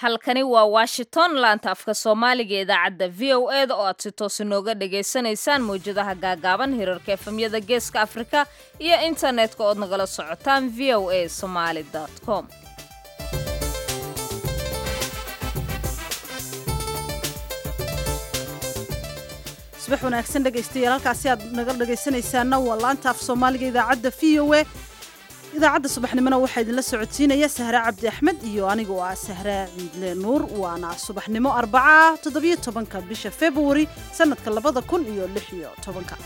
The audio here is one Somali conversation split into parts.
halkani waa washington laanta afka soomaaliga idaacadda v o e da oo aad si toos inooga dhagaysanaysaan mawjadaha gaagaaban hirarka efemyada geeska afrika iyo internetka ood nagala socotaan v o a somaali com subax wanaagsan dhegaystayaal halkaasi aad naga dhegaysanaysaana waa laanta af soomaaliga idaacadda v o e idaacadda subaxnimona waxaa idinla socodsiinaya sahre cabdi axmed iyo anigu ah sahre ciidle nuur waana subaxnimo arbaca toddobiyo tobanka bisha februari sannadka labada kun iyo lix iyo tobanka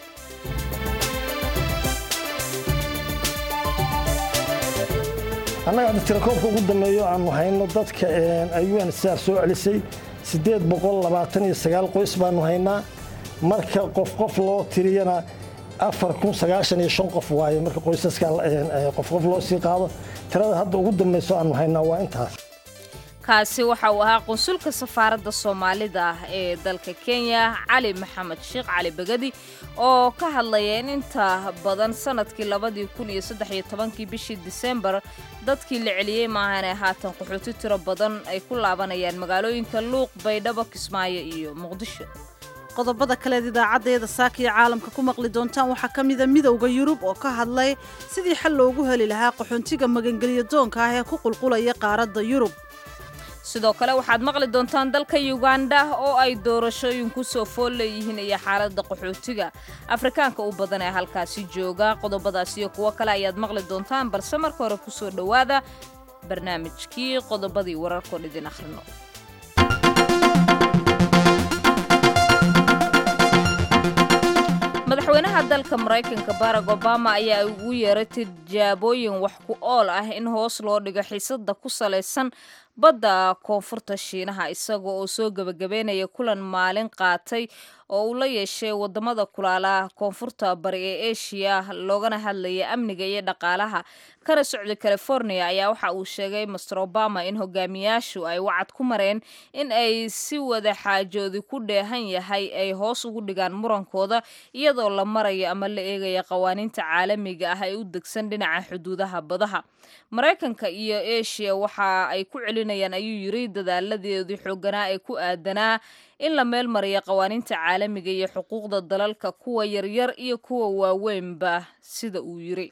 annaga hadda tirakoobka ugu dambeeyo aanu hayno dadka ayuan saar soo celisay siddeed boqol labaatan iyo sagaal qoys baanu haynaa marka qof qof loo tiriyana afar kun sagaashan iyo shan qof waaye marka qoysaska qof qof loo sii qaado tirada hadda ugu dambayso aanu haynaa waa intaas kaasi waxa uu ahaa qunsulka safaaradda soomaalida ah ee dalka kenya cali maxamed sheekh cali begadi oo ka hadlaya in inta badan sanadkii labadii kun iyo saddex iyo tobankii bishii disembar dadkii la celiyey maahanee haatan qaxooti tiro badan ay ku laabanayaan magaalooyinka luuq baydhabo kismaayo iyo muqdisho qodobada kaleed idaacaddeeda saaka iyo caalamka ku maqli doontaan waxaa ka mida midowda yurub oo ka hadlay sidii xal loogu heli lahaa qaxoontiga magangelyo doonka ah ee ku qulqulaya qaaradda yurub sidoo kale waxaad maqli doontaan dalka yuganda oo ay doorashooyin ku soo fool leeyihiin iyo xaaladda qaxootiga afrikaanka u badan ee halkaasi jooga qodobadaas iyo kuwo kale ayaad maqli doontaan balse marka hore kusoo dhowaada barnaamijkii qodobadii wararkoon idin akhrino madaxweynaha dalka maraykanka barack obama ayaa ugu yeeray tijaabooyin wax ku ool ah in hoos loo dhigo xiisada ku salaysan badda koonfurta shiinaha isaga oo soo gebagabeynaya kulan maalin qaatay oo uu la yeeshay wadamada kulaalaha koonfurta bari ee eshiya loogana hadlaya amniga iyo dhaqaalaha kana socda california ayaa waxa uu sheegay master obama in hogaamiyaashu ay wacad ku mareen in ay si wada xaajoodi ku dheehan yahay ay hoos ugu dhigaan murankooda iyadoo la marayo ama la eegaya qawaaniinta caalamiga ah ee u degsan dhinaca xuduudaha badaha maraykanka iyo eshiya waxa ay ku celinayaan ayuu yiri dadaaladeedii xooganaa ee ku aadanaa in la meel mariya qawaaniinta caalamiga iyo xuquuqda dalalka kuwa yaryar iyo kuwa waaweynba sida uu yiri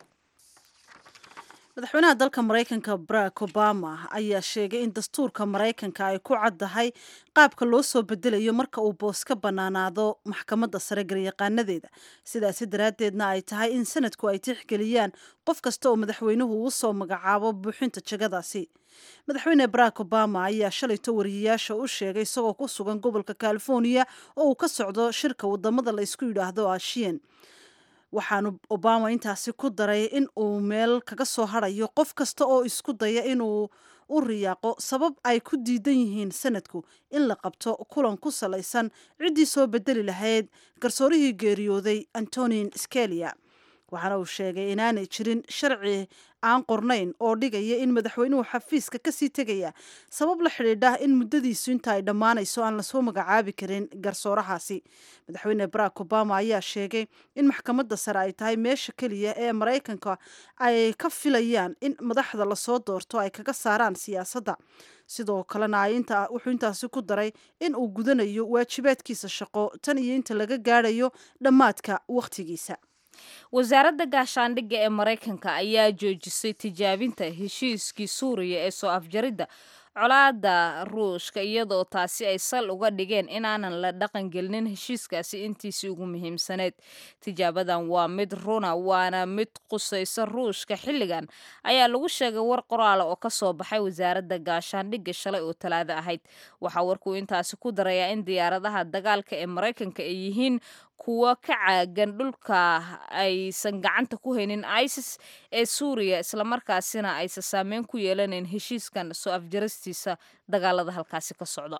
madaxweynaha dalka maraykanka barack obama ayaa sheegay in dastuurka maraykanka ay ku caddahay qaabka loo soo bedelayo marka uu boos ka bannaanaado maxkamadda sare garyaqaanadeeda sidaasi daraaddeedna ay tahay in sanadku ay tixgeliyaan qof kasta oo madaxweynuhu uu soo magacaabo buuxinta jagadaasi madaxweyne barack obama ayaa shalayto wariyayaasha u sheegay isagoo ku sugan gobolka california oo uu ka socdo shirka wadamada la isku yidhaahdo ashiyan waxaanu obama intaasi ku daray in uu meel kaga soo harayo qof kasta oo isku daya inuu u riyaaqo sabab ay ku diidan yihiin sanadku in la qabto kulan ku salaysan ciddii soo bedeli lahayd garsoorihii geeriyooday antonin scalia waxaana uu sheegay inaanay jirin sharci aan qornayn oo dhigaya in madaxweynuhu xafiiska kasii tegaya sabab la xidhiidha in muddadiisu inta ay dhammaanayso aan lasoo magacaabi karin garsoorahaasi madaxweyne barack obama ayaa sheegay in maxkamadda sare ay tahay meesha keliya ee maraykanka ay ka filayaan in madaxda lasoo doorto ay kaga saaraan siyaasadda sidoo kalena wuxuu intaasi ku daray in uu gudanayo waajibaadkiisa shaqo tan iyo inta laga gaadhayo dhammaadka wakhtigiisa wasaaradda gaashaandhigga ee maraykanka ayaa joojisay tijaabinta heshiiskii suuriya ee soo afjaridda colaadda ruushka iyadoo taasi ay sal uga dhigeen inaanan la dhaqan gelinin heshiiskaasi intiisii ugu muhiimsaneyd tijaabadan waa mid runa waana mid qusaysa ruushka xilligan ayaa lagu sheegay war qoraala oo kasoo baxay wasaaradda gaashaandhigga shalay oo talaado ahayd waxaa warkuu intaasi ku darayaa in diyaaradaha dagaalka ee maraykanka ay yihiin kuwa ka caagan dhulka aysan gacanta ku haynin isis ee suuriya islamarkaasina aysan saameyn ku yeelanayn heshiiskan soo afjaristiisa dagaalada halkaasi ka socda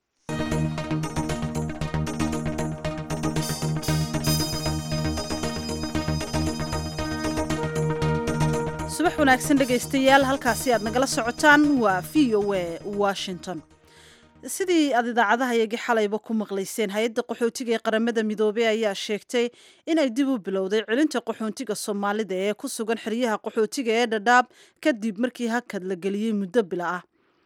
subax wanaagsan dhegaystayaal halkaasi aad nagala socotaan waa v o a washington sidii aad idaacadaha iyagii xalayba ku maqlayseen hay-adda qaxootiga ee qaramada midoobey ayaa sheegtay inay dib u bilowday celinta qaxoontiga soomaalida ee ku sugan xeryaha qaxootiga ee dhadhaab kadib markii hakad la geliyey muddo bila ah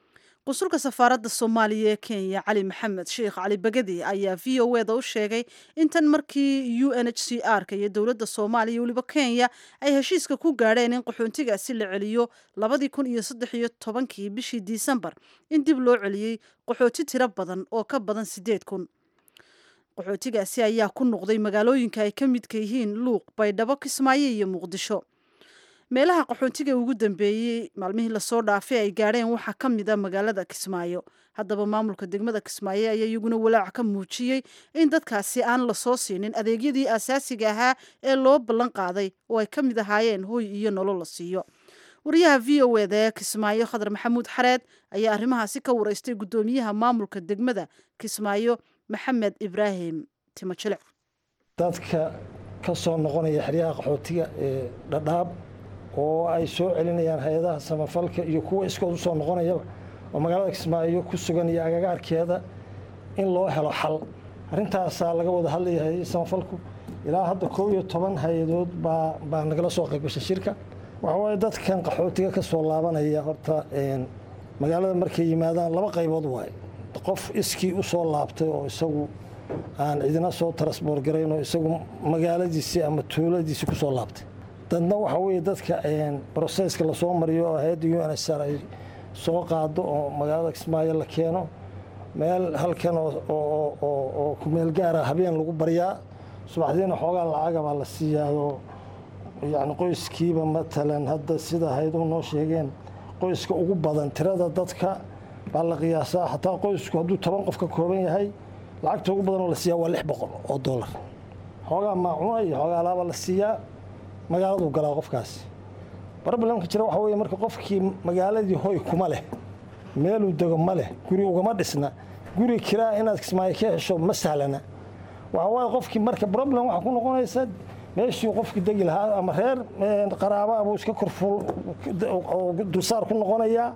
qusulka safaaradda soomaaliya ee kenya cali maxamed sheekh cali bagadi ayaa v o eda u sheegay in tan markii u n h c r-ka iyo dowladda soomaaliya weliba kenya ay heshiiska ku gaadheen in qaxoontigaasi la celiyo labadii kun iyo saddex iyo tobankii bishii disembar in dib loo celiyey qaxooti tiro badan oo ka badan siddeed kun qaxootigaasi ayaa ku noqday magaalooyinka ay ka midka yihiin luuq baydhabo kismaayo iyo muqdisho meelaha qaxoontiga ugu dambeeyey maalmihii lasoo dhaafay ay gaadheen waxaa ka mid a magaalada kismaayo haddaba maamulka degmada kismaayo ayaa iyaguna walaac ka muujiyey in dadkaasi aan lasoo siinin adeegyadii asaasiga ahaa ee loo ballan qaaday oo ay ka mid ahaayeen hoy iyo nolol la siiyo wariyaha v o eda ee kismaayo khadar maxamuud xareed ayaa arrimahaasi ka wareystay guddoomiyaha maamulka degmada kismaayo maxamed ibraahim timojilic dadka ka soo noqonaya xeryaha qaxootiga ee dhadhaab oo ay soo celinayaan hay-adaha samafalka iyo kuwa iskood u soo noqonayaba oo magaalada kismaayo ku sugan iyo agagaarkeeda in loo helo xal arrintaasaa laga wada hadlaya hay samafalku ilaa hadda koob iyo toban hay-adood baa baa nagala soo qaybgashay shirka waxa waaye dadkan qaxootiga ka soo laabanaya horta magaalada markay yimaadaan laba qaybood waaye qof iskii u soo laabtay oo isagu aan cidina soo tarasboor garayn oo isagu magaaladiisii ama tuuladiisii ku soo laabtay dadna waxaa weeye dadka broseska lasoo mariyo oo hay-adda u n s r ay soo qaado oo magaalada kismaayo la keeno meel halkan oo kumeel gaara habeen lagu baryaa subaxdiina xoogaa lacaga baa la siiyaadoo yani qoyskiiba matalan hadda sida hay-aduhu noo sheegeen qoyska ugu badan tirada dadka baa la qiyaasaa xataa qoysku hadduu toban qof ka kooban yahay lacagta ugu badan oo la siiyaa waa lix boqol oo dollar xoogaa maacuuna iyo xoogaa alaaba la siiyaa magaaladuu galaa qofkaasi problemka jira waxa weye marka qofkii magaaladii hoy kuma leh meeluu dego ma leh guri ugama dhisna guri kiraa inaad kismaayo ka hesho ma sahlana waxa waaye qofkii marka problem waxaa ku noqonaysa meeshii qofkii degi lahaa ama reer qaraaba abuu iska korfuul oo dulsaar ku noqonayaa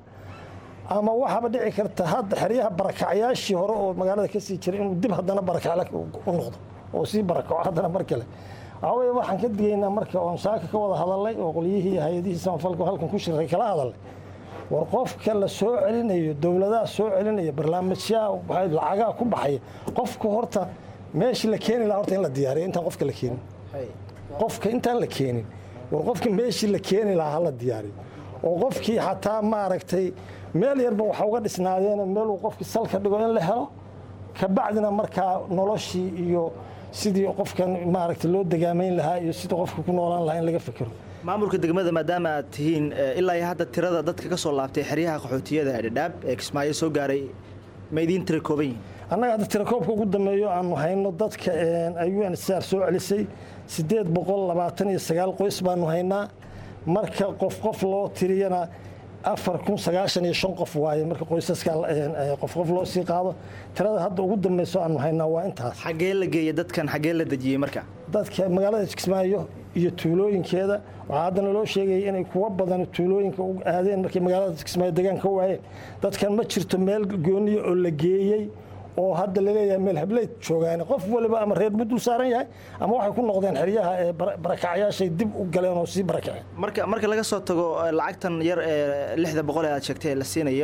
ama waxaaba dhici karta hadda xeryaha barakacyaashii hore oo magaalada ka sii jiray inuu dib haddana barakacle u noqdo oo sii barakaco haddana mar kale waxaa weye waxaan ka digaynaa marka oon saaka ka wada hadalnay oo qolyihii hay-adihii samafalka halkan ku shiray kala hadalnay war qofka la soo celinayo dowladaha soo celinaya barnaamijyaha lacagaa ku baxaya qofka horta meeshii la keeni laha horta in la diyaariyo intaan qofka la keenin qofka intaan la keenin war qofka meeshii la keeni lahaa hala diyaariyo oo qofkii xataa maaragtay meel yarba waxa uga dhisnaadeen meeluu qofkii salka dhigo in la helo kabacdina markaa noloshii iyo sidii qofkan maaragtay loo degaamayn lahaa iyo sidii qofka ku noolaan lahaa in laga fekero maamulka degmada maadaama aad tihiin ilaa iyo hadda tirada dadka ka soo laabtay xeryaha qaxootiyada dhadhaab ee kismaayo soo gaaray ma idiin tira kooban yihiin annaga hadda tirakoobka ugu dambeeyo aanu hayno dadka ay u n s r soo celisay siddeed boqol labaatan iyo sagaal qoys baanu haynaa marka qof qof loo tiriyana afar kun sagaashan iyo shan qof waaye marka qoysaska qof qof loo sii qaado tirada hadda ugu dambeyso aanu haynaa waa intaas xaggee la geeyey dadkan xaggee la dejiyey marka dadka magaalada kismaayo iyo tuulooyinkeeda waxaa haddana loo sheegaya inay kuwa badan tuulooyinka u aadeen markay magaalada kismaayo degaan ka waayeen dadkan ma jirto meel gooniya oo la geeyey oo hadda laleeyahay meel hableyd joogaan qof waliba ama reer buu dul saaran yahay ama waxay ku noqdeen xeryaha ee barakacyaashay dib u galeen oo sii barakaceen marka marka laga soo tago lacagtan yar ee lixda boqol ee aad sheegtay la siinayo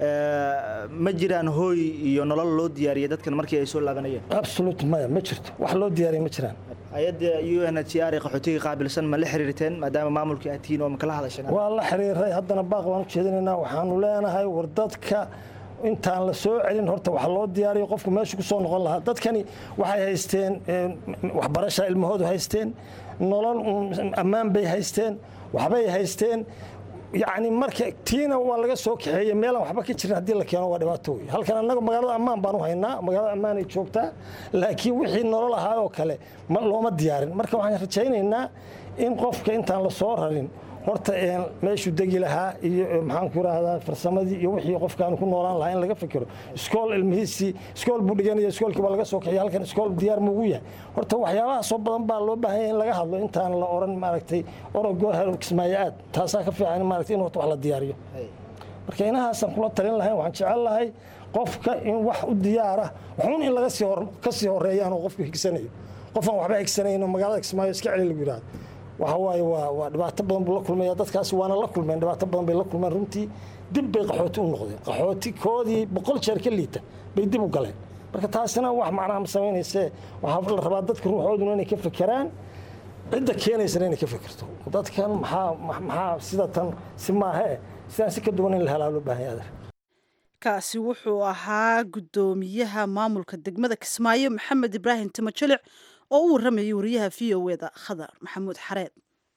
ma jiraan hooy iyo nolol loo diyaariyay dadkan markii ay soo laabanayeen absolute maya ma jirto wax loo diyaariya ma jiraan hay-adda u n h r ee qaxootiga qaabilsan ma la xiriirteen maadaama maamulkii aad tihiin oo ma kala hadasheen waa la xiriiray haddana baaq baan u jeedinaynaa waxaanu leenahay war dadka intaan la soo celin horta wax loo diyaariyo qofku meeshu ku soo noqon lahaa dadkani waxay haysteen waxbarasha ilmahoodu haysteen nolol ammaan bay haysteen waxbay haysteen yacni marka tiina waa laga soo kaxeeyey meelaan waxba ka jirin haddii la keeno waa dhibaato wey halkan annaga magaalada ammaan baan u haynaa magaalada ammaanay joogtaa laakiin wixii nolol ahaa oo kale looma diyaarin marka waxaan rajaynaynaa in qofka intaan la soo rarin horta meeshuu degi lahaa iyo maxaan ku rahdaa farsamadii iyo wixii qofkaan ku noolaan lahaa in laga fikiro iskool ilmihiisii iskool buu dhiganaya iskoolkii baa laga soo kaxiya halkan iskool diyaar muugu yahay horta waxyaabaha soo badan baa loo baahan yahay in laga hadlo intaan la oran maaragtay orogoo helo kismaayo aad taasaa ka fiican maaragtay in horta wax la diyaariyo marka inahaasaan kula talin lahayn waxaan jecel lahay qofka in wax u diyaara waxuun in laga sii ka sii horeeyaan oo qofku higsanayo qofaan waxba higsanayno magaalada kismaayo iska celi lagu yidhahdo waxa waaye waa waa dhibaato badan buu la kulmaya dadkaasi waana la kulmeen dhibaato badan bay la kulmeen runtii dib bay qaxooti u noqdeen qaxooti koodii boqol jeer ka liita bay dib u galeen marka taasina wax macnaha ma samaynayse waxaa la rabaa dadka ruuxooduna inay ka fekeraan cidda keenaysana inay ka fekerto dadkan maxaa maxaa sida tan si maahee sidaan si ka duwan in la helaa loo baahan yahay kaasi wuxuu ahaa guddoomiyaha maamulka degmada kismaayo maxamed ibraahim timajelic oo u waramayay wariyaha v o eda khadar maxamuud xareed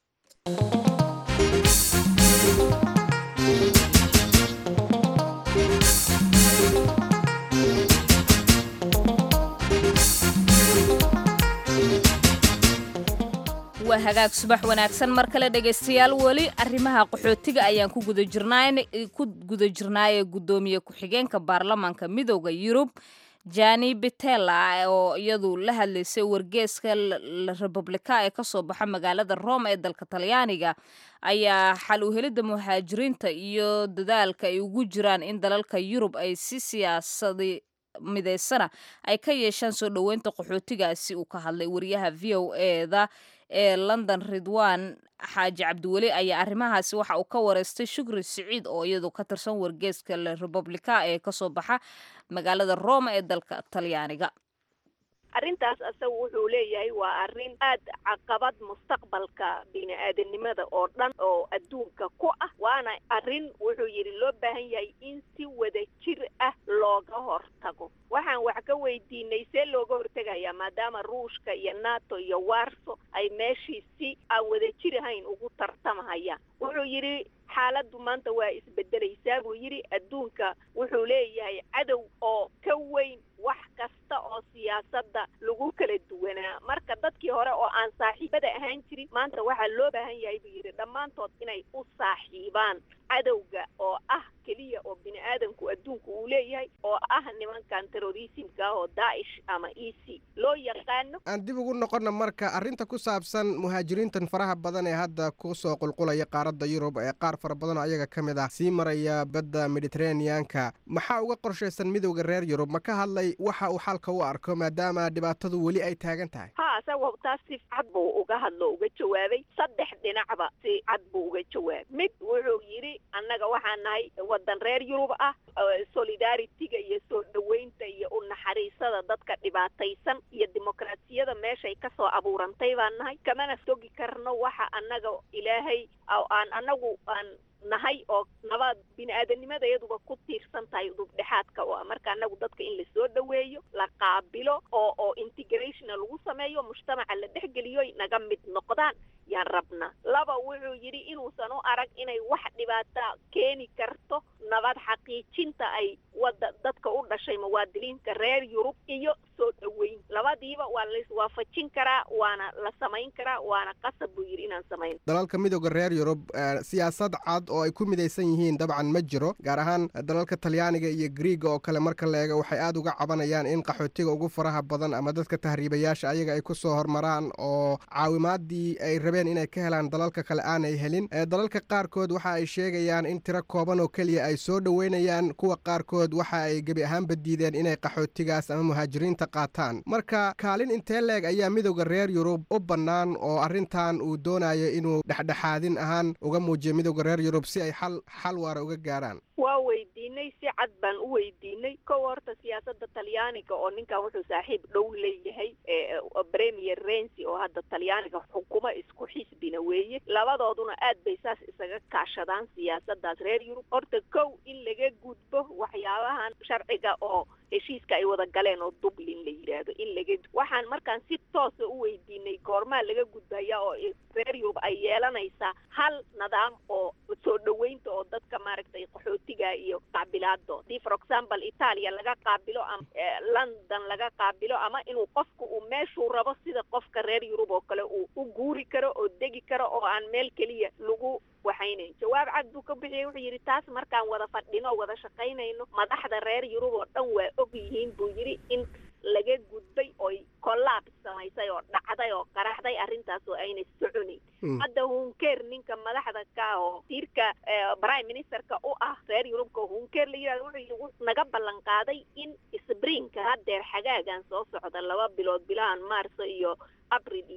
waa hagaag subax wanaagsan mar kale dhegaystayaal weli arrimaha qaxootiga ayaan ku guda jirnaan ku guda jirnaaye guddoomiye ku-xigeenka baarlamaanka midooda yurub jani betela oo iyadu la hadlaysay wargeeska republika ee kasoo baxa magaalada rome ee dalka talyaaniga ayaa xal u helidda muhaajiriinta iyo dadaalka ay ugu jiraan in dalalka yurub ay si siyaasadi midaysana ay ka yeeshaan soo dhoweynta qaxootigaasi uu ka hadlay wariyaha v o eda ee london ridwan xaaji cabdiweli ayaa arrimahaasi waxa uu ka wareystay shukri siciid oo iyadu ka tirsan wargeeska republika ee kasoo baxa magaalada rome ee dalka talyaaniga arrintaas asaga wuxuu leeyahay waa arrin aad caqabad mustaqbalka bini-aadanimada oo dhan oo adduunka ku ah waana arrin wuxuu yidhi loo baahan yahay in si wada jir ah looga hortago waxaan wax ka weydiinay see looga hortegayaa maadaama ruushka iyo nato iyo warso ay meeshii si aan wada jir ahayn ugu tartamahayaan wuxuu yidhi xaaladdu maanta waa isbedelaysaa buu yidhi adduunka wuxuu leeyahay cadow oo ka weyn wax kasta oo siyaasadda lagu kala duwanaa marka dadkii hore oo aan saaxiibada ahaan jirin maanta waxaa loo baahan yahay buu yidhi dhammaantood inay u saaxiibaan cadowga oo ah keliya oo bini aadamku adduunku uu leeyahay oo ah nimankan terrorismka ah oo daa'ish ama e c loo yaqaano aan dib ugu noqonna marka arrinta ku saabsan muhaajiriintan faraha badan ee hadda kusoo qulqulaya qaaradda yurub ee qaar fara badan oo ayaga ka mid ah sii maraya badda mediteraneanka maxaa uga qorshaysan midowda reer yurub ma ka hadlay waxa uu xalka u arko maadaama dhibaatadu weli ay taagan tahay ha isaga taas si cad buu uga hadlo uga jawaabay saddex dhinacba si cad buu uga jawaabay mid wuxuu yidhi annaga waxaan nahay waddan reer yurub ah solidaritiga iyo soo dhoweynta iyo u naxariisada dadka dhibaataysan iyo dimuqraasiyada meeshay kasoo abuurantay baan nahay kamana sogi karno waxa annaga ilaahay aan annagu aan nahay oo nabad bini-aadanimada iyaduba ku tiirsan tahay dubdhexaadka oo marka annagu dadka in lasoo dhoweeyo la qaabilo oo oo integrationa lagu sameeyo mujtamaca la dhexgeliyo naga mid noqdaan yaan rabnaa laba wuxuu yidhi inuusan u arag inay wax dhibaata keeni karto nabad xaqiijinta ay wada dadka u dhashay muwaadiniinta reer yurub iyo soo dhoweyn labadiiba waa laiswaafajin karaa waana la samayn karaa waana qasab buu yidhi inaan samayn dalalka midooda reer yurub siyaasad cad oo ay ku midaysan yihiin dabcan ma jiro gaar ahaan dalalka talyaaniga iyo griiga oo kale marka la eego waxay aada uga cabanayaan in qaxootiga ugu faraha badan ama dadka tahriibayaasha ayaga ay ku soo hormaraan oo caawimaadii ay rabeen inay ka helaan dalalka kale aanay helin dalalka qaarkood waxa ay sheegayaan in tiro kooban oo keliya ay soo dhoweynayaan kuwa qaarkood waxa ay gebi ahaanba diideen inay qaxootigaas ama muhaajiriinta qaataan marka kaalin intee leeg ayaa midowda reer yurub u bannaan oo arrintan uu doonayo inuu dhexdhexaadin ahaan uga muujiyo midowda reer yurub si ay xal xal waara uga gaarhaan waa weydiinay si cad baan u weydiinay kow horta siyaasadda talyaaniga oo ninkan wuxuu saaxiib dhow leeyahay premier rensi oo hadda talyaaniga xukumo isku xisbina weeye labadooduna aad bay saas isaga kaashadaan siyaasaddaas reer yurub horta kow in laga gudbo waxyaabahan sharciga oo heshiiska ay wada galeen oo dublin la yidhaahdo in laga waxaan markaan si toosa u weydiinay goormaa laga gudbaya oo reer yurub ay yeelanaysaa hal nidaam oo soo dhoweynta oo dadka maaragtay qaxootiga iyo qaabilaado hadii for example italia laga qaabilo ama london laga qaabilo ama inuu qofku uu meeshuu rabo sida qofka reer yurub oo kale uu u guuri karo oo degi karo oo aan meel keliya lagu waxaynayn jawaab cad buu ka bixiyey wuxuu yidhi taas markaan wada fadhino o wada shaqaynayno madaxda reer yurub oo dhan waa og yihiin buu yidhi in laga gudbay oy kollaab samaysay oo dhacday oo qaraxday arrintaas oo aynay soconayn hadda hunkeer ninka madaxda ka ah oo wasiirka prime ministerka u ah reer yurubka hunkeer la yidhahdo wuxuu yidhi wuxuu naga ballan qaaday in sbrinka haddeer xagaagan soo socda laba bilood bilahan maarso iyo abril iyo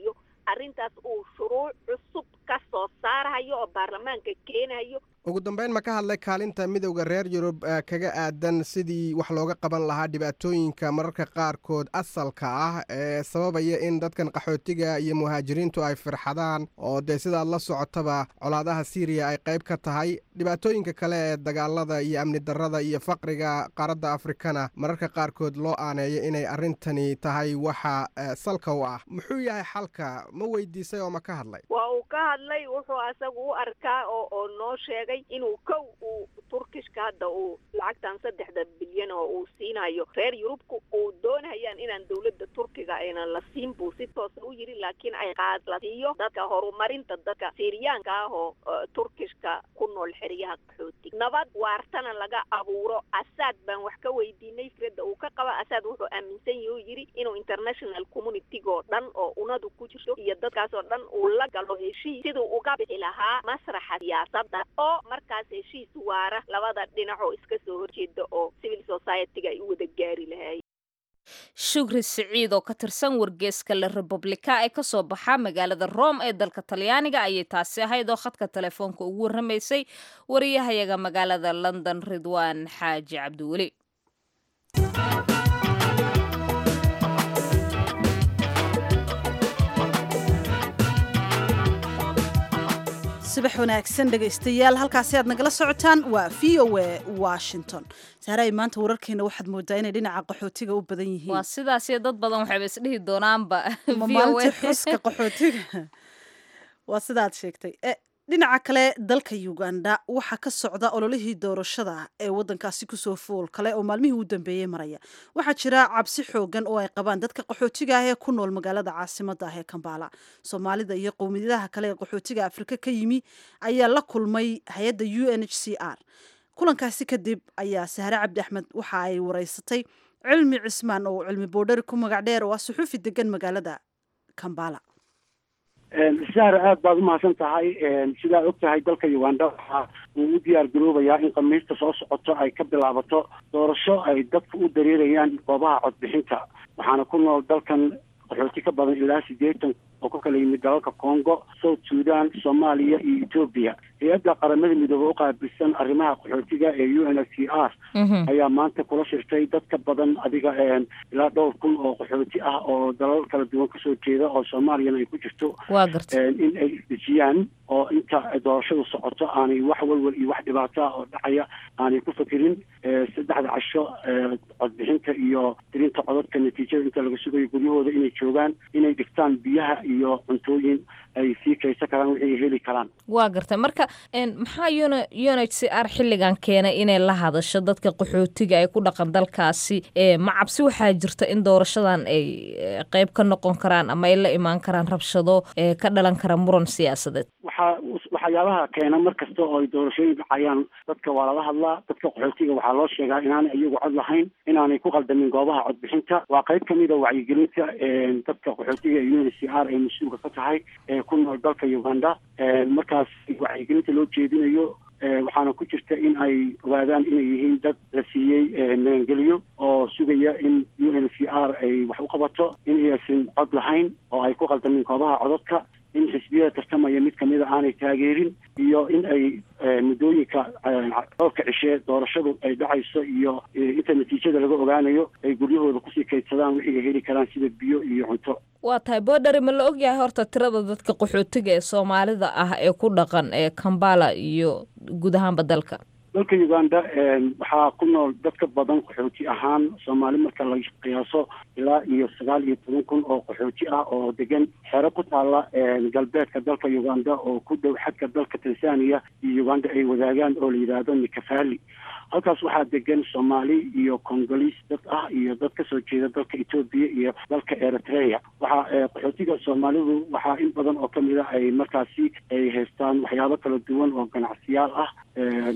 arrintaas uu shuruuc cusub ka soo saarayo oo baarlamaanka keenayo ugu dambeyn ma ka hadlay kaalinta midowda reer yurub kaga aadan sidii wax looga qaban lahaa dhibaatooyinka mararka qaarkood asalka ah ee sababaya in dadkan qaxootiga iyo muhaajiriintu ay firxadaan oo dee sidaad la socotaba colaadaha syriya ay qayb ka tahay dhibaatooyinka kale ee dagaalada iyo amni darrada iyo faqriga qaaradda afrikana mararka qaarkood loo aaneeyo inay arrintani tahay waxa salka u ah muxuu yahay xalka ma weydiisay oo ma ka hadlay waa uu ka hadlay wuxuu asagu u arkaa oo oo noo sheegay inuu kow uu turkishka hadda uu lacagtan saddexda bilyan oo uu siinayo reer yurubka uu doonayaan inaan dawladda turkiga aynan la siin buu si toosa u yidhi laakiin ay qaad la siiyo dadka horumarinta dadka siriyaanka ah oo turkishka ku nool xeryaha qaxootiga nabad waartana laga abuuro asaad baan wax ka weydiinay fikradda uu ka qaba asaad wuxuu aaminsan yahi u yidhi inuu international communitygoo dhan oo unadu ku jirto iyo dadkaasoo dhan uu la galo heshiis siduu uga bixi lahaa masraxa siyaasadda oo markaas heshiis waara labada dhinac oo iska soo horjeeda oo civil society-ga ay u wada gaari lahaayeen shukri siciid oo ka tirsan wargeeska la republika ee kasoo baxa magaalada rome ee dalka talyaaniga ayay taasi ahayd oo khadka telefoonka ugu warramaysay wariyahayaga magaalada london ridwaan xaaji cabdiweli subax wanaagsan dhegaystayaal halkaasi aad nagala socotaan waa v o a washington saaray maanta wararkeena waxaad moodaa inay dhinaca qaxootiga u badan yihiin waa sidaasiyo dad badan waxayba isdhihi doonaanba ma maalintii xuska qaxootiga waa sidaad sheegtay dhinaca kale dalka uganda waxaa ka socda ololihii doorashada ee wadankaasi kusoo fool kale oo maalmihii u dambeeyey maraya waxaa jira cabsi xoogan oo ay qabaan dadka qaxootiga ah ee ku nool magaalada caasimada ah ee kambaala soomaalida iyo qowmiyadaha kale ee qaxootiga afrika ka yimi ayaa la kulmay hay-adda u n h c r kulankaasi kadib ayaa sahre cabdi axmed waxa ay wareysatay cilmi cismaan oo cilmi boodhari ku magac dheer oo ah suxuufi degan magaalada kambala sahra aada baad umahadsan tahay sidaa og tahay dalka uganda waxa uu u diyaar garoobayaa in khamiista soo socoto ay ka bilaabato doorasho ay dadku u dareerayaan goobaha codbixinta waxaana ku nool dalkan qaxooti ka badan ilaa siddeetan oo ka kala yimid dalalka congo south sudan soomaaliya iyo etoobiya hay-adda qaramada midoobe u qaabilsan arrimaha qaxootiga ee u n h c r ayaa maanta kula shirtay dad ka badan adiga ilaa dhowr kun oo qaxooti ah oo dalal kala duwan kasoo jeeda oo soomaaliyana ay ku jirto waa garta in ay isdejiyaan oo inta doorashadu socoto aanay wax walwal iyo wax dhibaato ah oo dhacaya aanay ku fakirin saddexda casho codbixinta iyo tirinta codadka natiijada inta laga sugayo guryahooda inay joogaan inay dhigtaan biyaha iyo cuntooyin ay sii kaysan karaan wixii ay heli karaan waa garta marka maxaa un un h c r xilligan keenay inay la hadasho dadka qaxootiga ay ku dhaqan dalkaasi ma cabsi waxaa jirta in doorashadan ay qeyb ka noqon karaan ama ay la imaan karaan rabshado ka dhalan kara muran siyaasadeed waxaa waxyaabaha keena mar kasta oo ay doorashooyin dhacayaan dadka waa lala hadlaa dadka qaxootiga waxaa loo sheegaa inaanay iyagu cod lahayn inaanay ku qaldamin goobaha codbixinta waa qayb kamid a wacyigelinta dadka qaxootiga ee u n c r ay mas-uulka ka tahay ee ku nool dalka uganda markaas wacyigelinta loo jeedinayo waxaana ku jirta in ay ogaadaan inay yihiin dad la siiyey magangeliyo oo sugaya in u n c r ay wax u qabato in aysan cod lahayn oo ay ku qaldamin goobaha codadka in xisbiyada tartamaya mid kamida aanay taageerin iyo in ay muddooyinka dhowrka cishe doorashadu ay dhacayso iyo inta natiijada laga ogaanayo ay guryahooda kusii kaydsadaan wixii ay heli karaan sida biyo iyo cunto waa tahay boodhari ma la ogyahay horta tirada dadka qaxootiga ee soomaalida ah ee ku dhaqan ee kambala iyo guud ahaanba dalka dalka uganda waxaa ku nool dad ka badan qaxooti ahaan soomaali marka la qiyaaso ilaa iyo sagaal iyo toban kun oo qaxooti ah oo degan xero ku taala galbeedka dalka uganda oo ku dhow xadka dalka tanzania iyo uganda ay wadaagaan oo la yidhaahdo nikafali halkaas waxaa degan soomaali iyo congoliis dad ah iyo dad kasoo jeeda dalka etoobiya iyo dalka eritrea waxaa qaxootiga soomaalidu waxaa in badan oo kamid a ay markaasi ay haystaan waxyaabo kala duwan oo ganacsiyaal ah noloshooda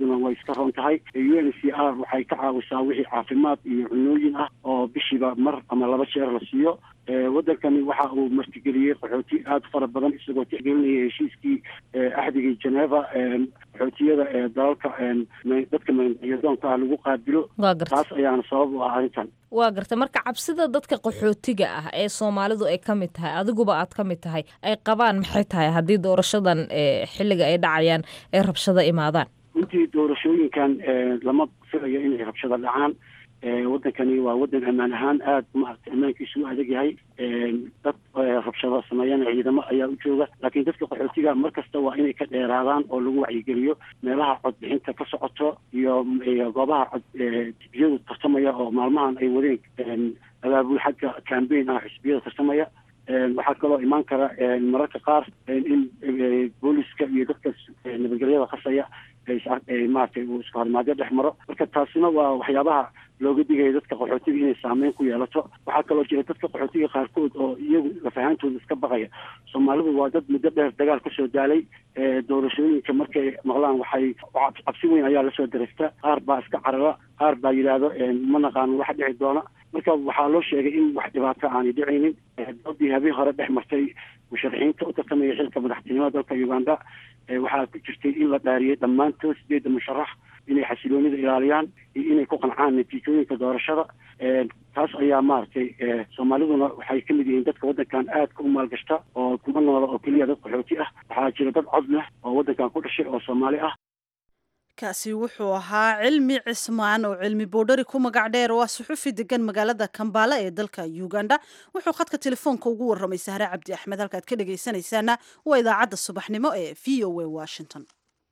xaaladuna way iska roon tahay u n c r waxay ka caawisaa wixii caafimaad iyo cunooyin ah oo bishiiba mar ama laba jeer la siiyo wadankani waxa uu martigeliyey qaxooti aada fara badan isagoo tixgelinaya heshiiskii axdigii geneva qaxootiyada ee dalalka dadka magacyadoonka ah lagu qaabilo taas ayaana sabab u ah arrintan waa garta marka cabsida dadka qaxootiga ah ee soomaalidu ay ka mid tahay adiguba aad ka mid tahay ay qabaan maxay tahay haddii doorashadan xilliga ay dhacayaan ay rabshado imaadaan runtii doorashooyinkan lama filayo inay rabshado dhacaan wadankani waa wadan ammaan ahaan aada maarata ammaankiisu u adag yahay dad rabshado sameeyana ciidamo ayaa u jooga laakiin dadka qaxootiga mar kasta waa inay ka dheeraadaan oo lagu wacyigeliyo meelaha codbixinta ka socoto iyo goobaha cod xisbiyadu tartamaya oo maalmahan ay wadeen abaabul xagga cambaign ah xisbiyada tartamaya waxaa kaloo imaan kara mararka qaar in booliska iyo dadka nabadgelyada qasaya maratay uu isku hormaadyo dhex maro marka taasina waa waxyaabaha looga digaya dadka qaxootiga inay saameyn ku yeelato waxaa kaloo jira dadka qaxootiga qaarkood oo iyagu lafahaantooda iska baqaya soomaalidu waa dad muddo dheer dagaal kasoo daalay doorashooyinka markay maqlaan waxay cabsi weyn ayaa lasoo dareystaa qaar baa iska carara qaar baa yidhaahdo ma naqaano waxa dhici doona marka waxaa loo sheegay in wax dhibaato aanay dhicaynin doodii habeen hore dhex martay musharaxiinta u tartamaya xilka madaxtinimada dalka uganda waxaa ku jirtay in la dhaariyey dhammaantood sideedda musharax inay xasiloonida ilaaliyaan iyo inay ku qancaan natiijooyinka doorashada taas ayaa maaragtay soomaaliduna waxay ka mid yihiin dadka waddankan aadka u maalgashta oo kuma noola oo keliya dad qaxooti ah waxaa jira dad cod leh oo waddankan ku dhashay oo soomaali ah kaasi wuxuu ahaa cilmi cismaan oo cilmi boodhari ku magac dheer waa suxufi degan magaalada kambaala ee dalka uganda wuxuu khadka telefoonka ugu warramay sahre cabdi axmed halkaad ka dhegaysanaysaana waa idaacadda subaxnimo ee v o a washington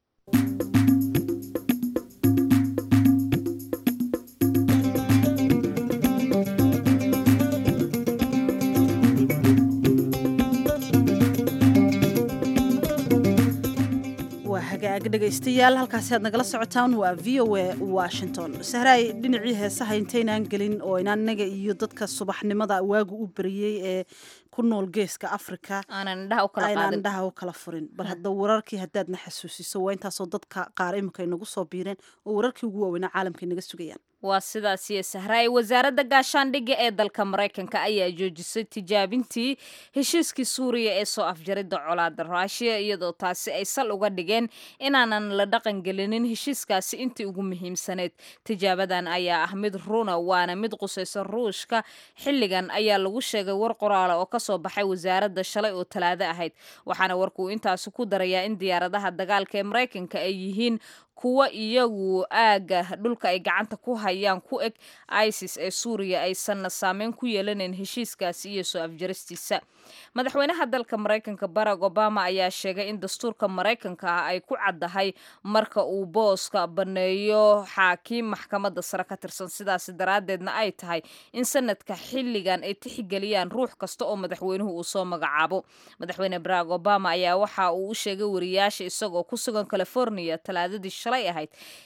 hagaag dhegaystayaal halkaasi aad nagala socotaan waa v o a washington sahraay dhinacii heesaha intaynaan gelin oo inaan inaga iyo dadka subaxnimada waagu u beriyey ee ku nool geeska africa aanan indhaha u kala furin bal hadda wararkii haddaadna xasuusiso waa intaasoo dadka qaar iminka inagu soo biireen oo wararkii ugu waaweynaa caalamka inaga sugayaan waa sidaas iyo sahraay wasaaradda gaashaandhigga ee dalka maraykanka ayaa joojisay tijaabintii heshiiskii suuriya ee soo afjaridda colaada ruushiya iyadoo taasi ay sal uga dhigeen inaanan la dhaqangelinin heshiiskaasi intii ugu muhiimsaneyd tijaabadan ayaa ah mid runa waana mid qusaysa ruushka xilligan ayaa lagu sheegay war qoraala oo kasoo baxay wasaaradda shalay oo talaado ahayd waxaana warkuu intaasi ku darayaa in diyaaradaha dagaalka ee maraykanka ay yihiin kuwa iyagu aaga dhulka ay gacanta ku hayaan ku eg isis ee suuriya aysanna saameyn ku yeelanayn heshiiskaasi iyo soo afjaristiisa madaxweynaha dalka maraykanka barack obama ayaa sheegay in dastuurka maraykanka ah ay ku caddahay marka uu booska baneeyo xaakiim maxkamadda sare ka tirsan sidaasi daraaddeedna ay tahay in sanadka xilligan ay tixgeliyaan ruux kasta oo madaxweynuhu uu soo magacaabo madaxweyne barack obama ayaa waxa uu u sheegay wariyaasha isagoo ku sugan california talaadadii shalay ahayd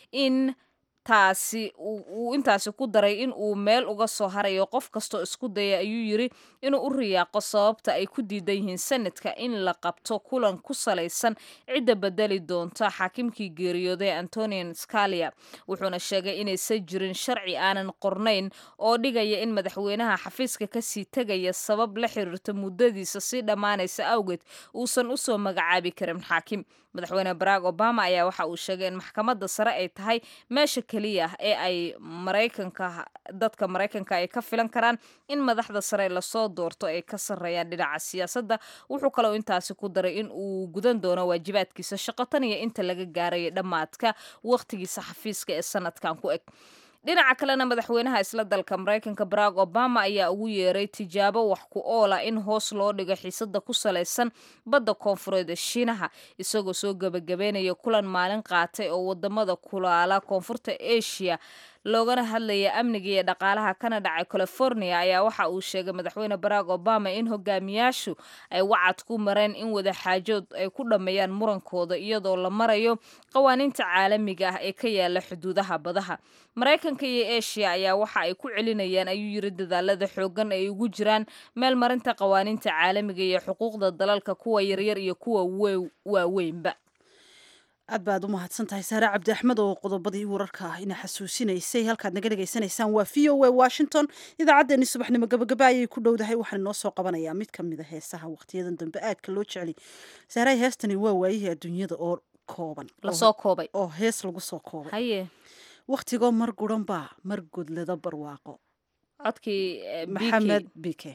in taasi uu intaasi ku daray in uu meel uga soo harayo qof kastoo isku daya ayuu yiri inuu u riyaaqo sababta ay ku diidan yihiin sanadka in la qabto kulan ku salaysan cidda bedeli doonta xaakimkii geeriyooday antonian scalia wuxuuna sheegay inaysan jirin sharci aanan qornayn oo dhigaya in madaxweynaha xafiiska kasii tegaya sabab la xiriirta muddadiisa sii dhammaanaysa awgeed uusan usoo magacaabi karin xaakim madaxweyne barack obama ayaa waxa uu sheegay in maxkamadda sare ay tahay meesha keliya ee ay maraykanka dadka maraykanka ay ka filan karaan in madaxda sare lasoo doorto ay ka sarreeyaan dhinaca siyaasadda wuxuu kaloo intaasi ku daray in uu gudan doono waajibaadkiisa shaqo tan iyo inta laga gaaraya dhammaadka wakhtigiisa xafiiska ee sanadkan ku eg dhinaca kalena madaxweynaha isla dalka maraykanka barack obama ayaa ugu yeeray tijaabo wax ku oola in hoos loo dhigo xiisada ku salaysan badda koonfureed ee shiinaha isagoo soo gebagabeynaya kulan maalin qaatay oo wadamada kulaala koonfurta asia loogana hadlaya amniga iyo dhaqaalaha kana dhacay california ayaa waxa uu sheegay madaxweyne barack obama in hogaamiyaashu ay wacad ku mareen in wadaxaajood ay ku dhammeeyaan murankooda iyadoo la marayo qawaaniinta caalamiga ah ee ka yaala xuduudaha badaha maraykanka iyo asia ayaa waxa ay ku celinayaan ayuu yiri dadaalada xoogan ay ugu jiraan meel marinta qawaaniinta caalamiga iyo xuquuqda dalalka kuwa yaryar iyo kuwa waaweynba aad baad u mahadsan tahay saare cabdi axmed oo qodobadii wararka ah ina xasuusinaysay halkaad naga dhegaysanaysaan waa v o a washington idaacaddeenii subaxnimo gabagaba ayay ku dhowdahay waxaan inoo soo qabanayaa mid ka mid a heesaha wakhtiyadan dambe aadka loo jeceliy saaray heestani waa waayihii adduunyada oo kooban lasoo koobay oo hees lagu soo koobay haye wakhtigoo mar guran baa mar godlada barwaaqo codkii eh, BK. maxamed bike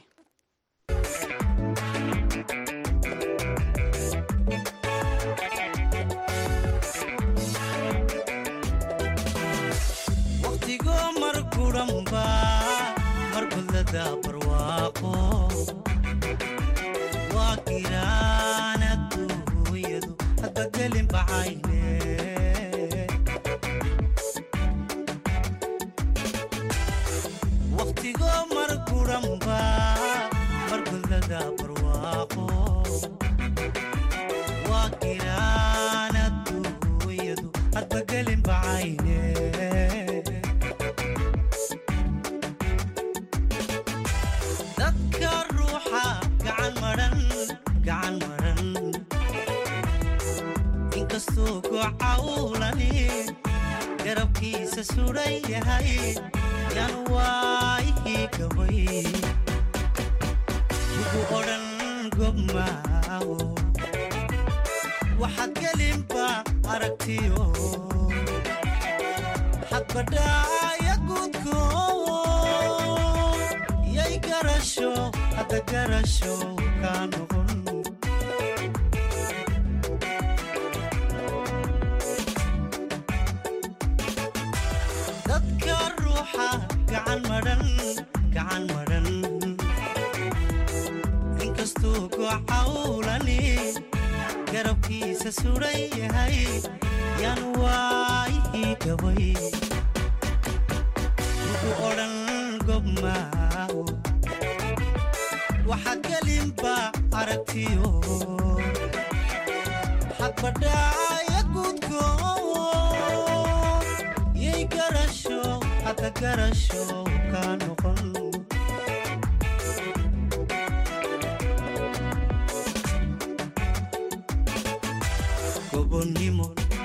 waqtigoo mar guranba mar gudlada barwaaqo waa giraan adduunyadu hadba gelin bacayne waqtigoo mar guranba mar gudlada barwaaqo waa giraan adduunyadu hadba gelin bacayne dadka ruuxa gacan maran gacan maran inkastuu gocawlani garabkiisa suran yahay yan waayihii gabay ugu odhan gobmaawo waxaad gelinba aragtiyo hadbadhaaya gudko yay garasho hadda garasho kaa noqon dadka ruuxa gacan madhan gacan madhan inkastuu gocawlani garabkiisa suran yahay yan waayihii gabay ugu odhan gobmaawo waxaad gelinba aragtiyo hadbadhaaya gudko yay garasho hadda garasho kaa noqon gobonnimo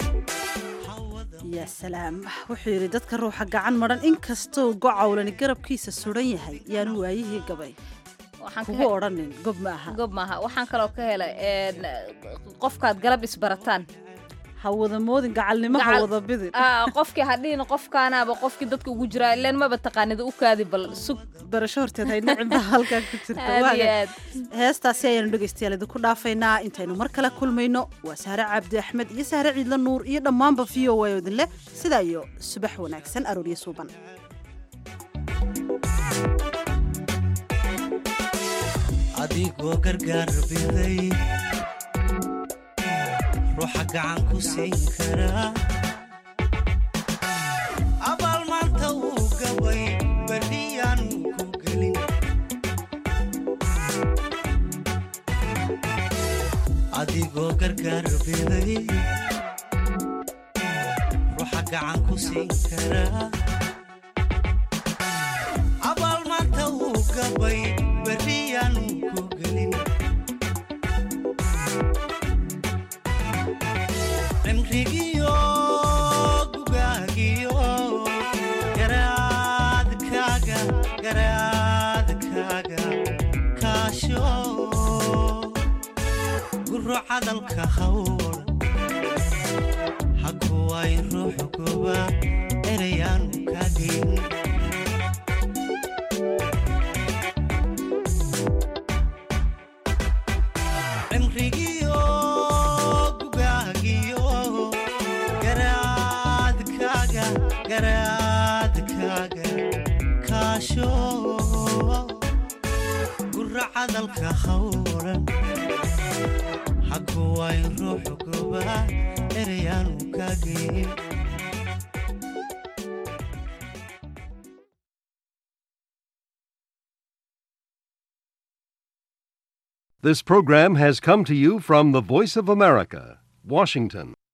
yaa salaam wuxuu yidhi dadka ruuxa gacan madhan inkastoo gocawlani garabkiisa suran yahay yaanu waayihii gabay Waxaan ka kugu he- odhanin gob ma aha gob maaha waxaan kaloo ka helay een, qofkaad galab isbarataan ha wada moodin gacalnimo ha Gacal- wada bidin Ah, qofkii hadhihin qofkaanaaba qofkii dadka ugu jiraa ileen maba taqaanida u kaadi bal sug barasho horteed hay nicibba halkaa ku jirta aad iyo waaga aad heestaasi ayaanu dhegaystayaal idinku dhaafaynaa intaynu mar kale kulmayno waa sahre cabdi axmed iyo sahre ciidla nuur iyo dhammaanba v o a idin leh sidaa iyo subax wanaagsan arooryo suuban adigoo gargaar biday ruuxa gacan ku siin karaa abaal maanta wuu gabay berriyaanu ku gelin adigoo gargaar biday ruuxa gacan ku siin karaa abaal maanta wuu gabay berriyaanu ku gelin cimrigiyo gugaagiyo garaadkaaga garaadkaaga kaasho guro cadalka hawl hakuway ruux goba erayaanu kaagin cimrigiyo gugaagiyo garaadkaaga garaadkaaga kaasho gura cadalka hawlan hakuway ruux goba erayaanu kaagin This program has come to you from the Voice of America, Washington.